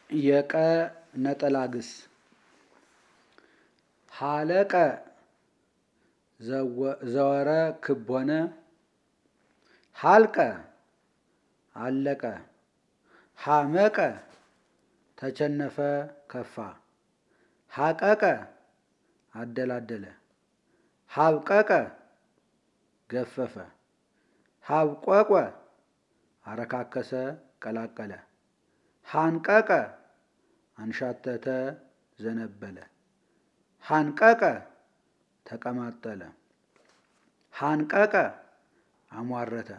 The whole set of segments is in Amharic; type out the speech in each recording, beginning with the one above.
የቀ ነጠላ ግስ ሀለቀ ዘወረ ክብ ሆነ ሀልቀ አለቀ ሀመቀ ተቸነፈ ከፋ ሀቀቀ አደላደለ ሀብቀቀ ገፈፈ ሀብቆቆ አረካከሰ ቀላቀለ ሀንቀቀ አንሻተተ ዘነበለ ሀንቀቀ ተቀማጠለ ሀንቀቀ አሟረተ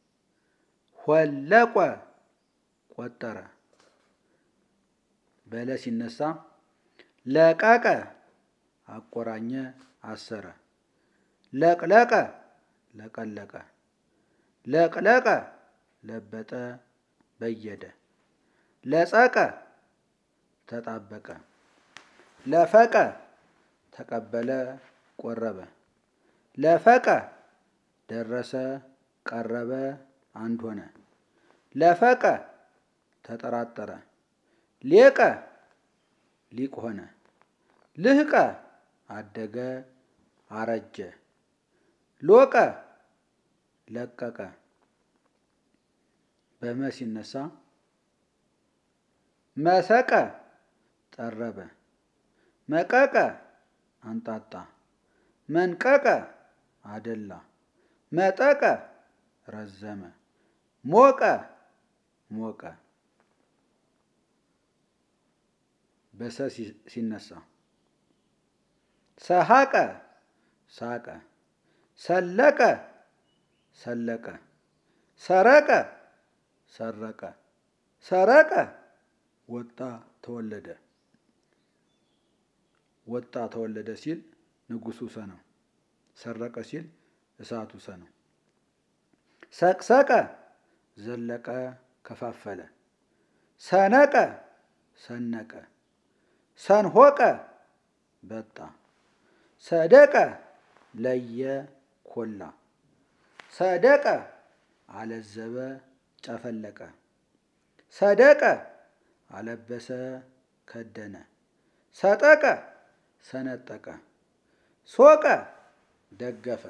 ሆለቆ ቆጠረ በለ ሲነሳ ለቀቀ አቆራኘ አሰረ ለቅለቀ ለቀለቀ ለቅለቀ ለበጠ በየደ ለጸቀ ተጣበቀ ለፈቀ ተቀበለ ቆረበ ለፈቀ ደረሰ ቀረበ አንድ ሆነ ለፈቀ ተጠራጠረ ሌቀ ሊቅ ሆነ ልህቀ አደገ አረጀ ሎቀ ለቀቀ በመ ሲነሳ መሰቀ ጠረበ መቀቀ አንጣጣ መንቀቀ አደላ መጠቀ ረዘመ ሞቀ ሞቀ በሰ ሲነሳ ሰሐቀ ሳቀ ሰለቀ ሰለቀ ሰረቀ ሰረቀ ሰረቀ ወጣ ተወለደ ወጣ ተወለደ ሲል ንጉሱ ሰ ነው። ሰረቀ ሲል እሳቱ ሰ ነው። ሰቅሰቀ ዘለቀ ከፋፈለ ሰነቀ ሰነቀ ሰንሆቀ በጣ ሰደቀ ለየ ኮላ ሰደቀ አለዘበ ጨፈለቀ ሰደቀ አለበሰ ከደነ ሰጠቀ ሰነጠቀ ሶቀ ደገፈ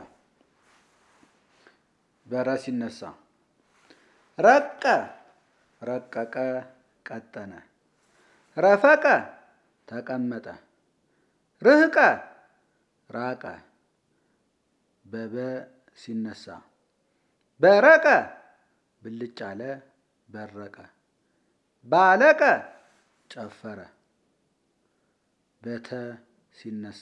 በረ ሲነሳ ረቀ ረቀቀ ቀጠነ ረፈቀ ተቀመጠ ርህቀ ራቀ በበ ሲነሳ በረቀ ብልጭ አለ በረቀ ባለቀ ጨፈረ በተ ሲነሳ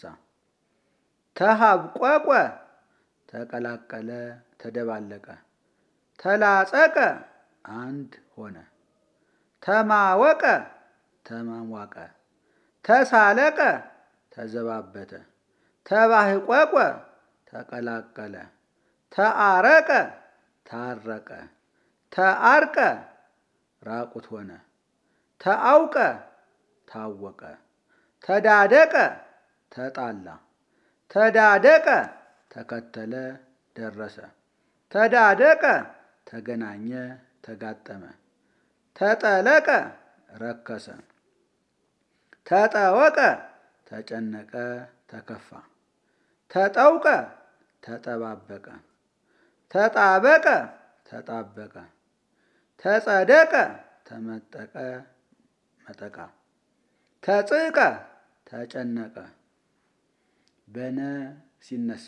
ተሃብቆቆ ተቀላቀለ ተደባለቀ ተላጸቀ አንድ ሆነ ተማወቀ ተማሟቀ ተሳለቀ ተዘባበተ ተባህቆቆ ተቀላቀለ ተአረቀ ታረቀ ተአርቀ ራቁት ሆነ ተአውቀ ታወቀ ተዳደቀ ተጣላ ተዳደቀ ተከተለ ደረሰ ተዳደቀ ተገናኘ ተጋጠመ ተጠለቀ ረከሰ ተጠወቀ ተጨነቀ ተከፋ ተጠውቀ ተጠባበቀ ተጣበቀ ተጣበቀ ተጸደቀ ተመጠቀ መጠቃ ተጽቀ ተጨነቀ በነ ሲነሳ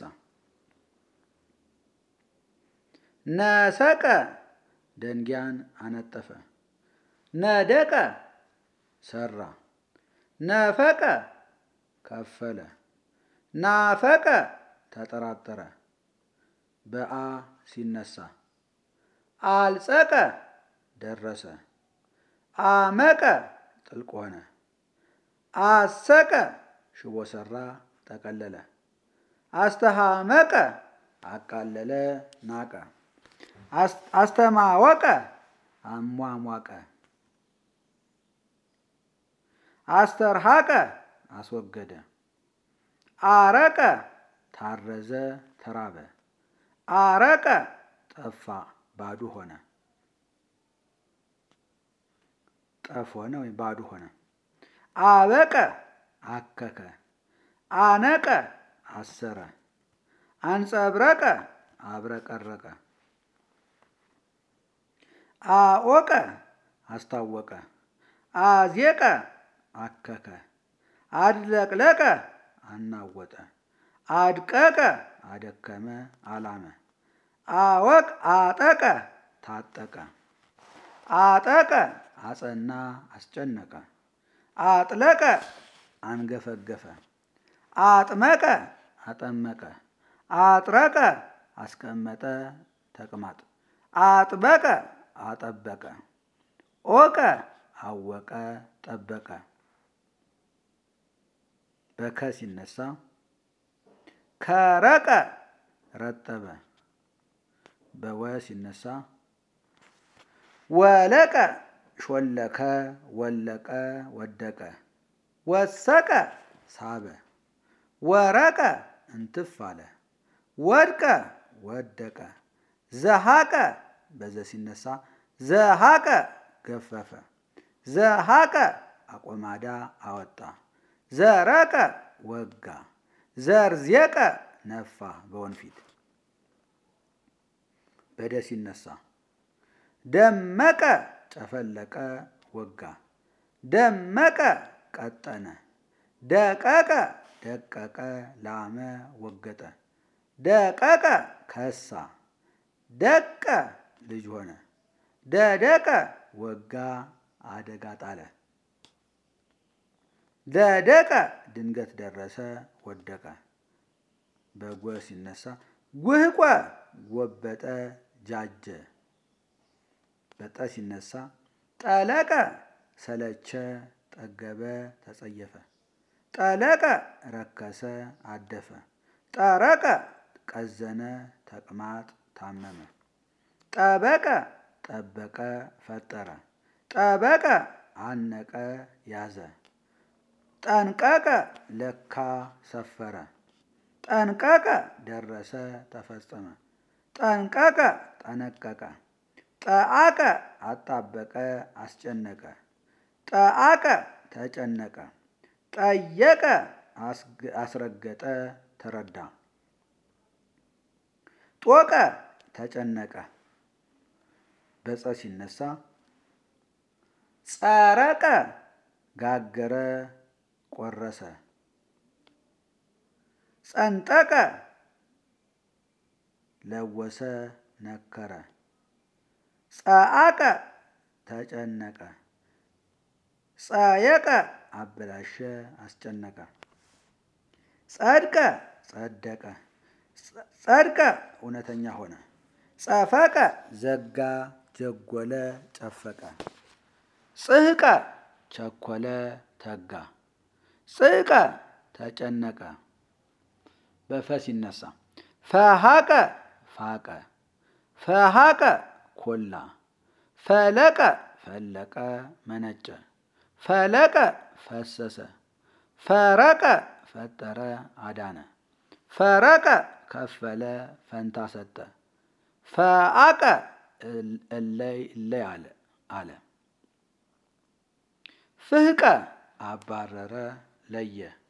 ነሰቀ ደንጊያን አነጠፈ ነደቀ ሰራ ነፈቀ ከፈለ ናፈቀ ተጠራጠረ በአ ሲነሳ አልጸቀ ደረሰ አመቀ ጥልቅ ሆነ አሰቀ ሽቦ ሰራ ጠቀለለ አስተሃመቀ አቃለለ ናቀ አስተማወቀ አሟሟቀ አስተርሃቀ አስወገደ አረቀ ታረዘ ተራበ አረቀ ጠፋ ባዶ ሆነ ጠፍ ሆነ ወይም ባዶ ሆነ። አበቀ አከከ። አነቀ አሰረ። አንጸብረቀ አብረቀረቀ። አኦቀ አስታወቀ። አዜቀ አከከ። አድለቅለቀ አናወጠ። አድቀቀ አደከመ አላመ። አወቅ አጠቀ ታጠቀ። አጠቀ አጸና አስጨነቀ። አጥለቀ አንገፈገፈ። አጥመቀ አጠመቀ። አጥረቀ አስቀመጠ ተቅማጥ። አጥበቀ አጠበቀ። ኦቀ አወቀ ጠበቀ። በከ ሲነሳ ከረቀ ረጠበ። በወ ሲነሳ ወለቀ ሾለከ ወለቀ ወደቀ። ወሰቀ ሳበ። ወረቀ እንትፍ አለ። ወድቀ ወደቀ። ዘሃቀ በዘ ሲነሳ ዘሃቀ ገፈፈ። ዘሃቀ አቆማዳ አወጣ። ዘረቀ ወጋ። ዘርዜቀ ነፋ በወንፊት። በደ ሲነሳ ደመቀ ጨፈለቀ ወጋ። ደመቀ ቀጠነ። ደቀቀ ደቀቀ ላመ ወገጠ። ደቀቀ ከሳ። ደቀ ልጅ ሆነ። ደደቀ ወጋ አደጋ ጣለ። ደደቀ ድንገት ደረሰ ወደቀ። በጎ ሲነሳ ጉህቆ ጎበጠ ጃጀ። በጠ ሲነሳ ጠለቀ ሰለቸ ጠገበ ተጸየፈ። ጠለቀ ረከሰ አደፈ። ጠረቀ ቀዘነ ተቅማጥ ታመመ። ጠበቀ ጠበቀ ፈጠረ። ጠበቀ አነቀ ያዘ። ጠንቀቀ ለካ ሰፈረ። ጠንቀቀ ደረሰ ተፈጸመ። ጠንቀቀ ጠነቀቀ። ጠአቀ አጣበቀ አስጨነቀ። ጠአቀ ተጨነቀ። ጠየቀ አስረገጠ ተረዳ። ጦቀ ተጨነቀ። በፀ ሲነሳ ጸረቀ ጋገረ ቆረሰ። ጸንጠቀ ለወሰ ነከረ። ጸአቀ ተጨነቀ። ጸየቀ አበላሸ አስጨነቀ። ጸድቀ ጸደቀ። ጸድቀ እውነተኛ ሆነ። ጸፈቀ ዘጋ ጀጎለ ጨፈቀ። ጽህቀ ቸኮለ ተጋ። ጽህቀ ተጨነቀ። በፈ ሲነሳ ፈሃቀ ፋቀ። ፈሃቀ ኮላ። ፈለቀ ፈለቀ መነጨ። ፈለቀ ፈሰሰ። ፈረቀ ፈጠረ አዳነ። ፈረቀ ከፈለ ፈንታ ሰጠ። ፈአቀ እለይ እለይ አለ አለ። ፍህቀ አባረረ ለየ።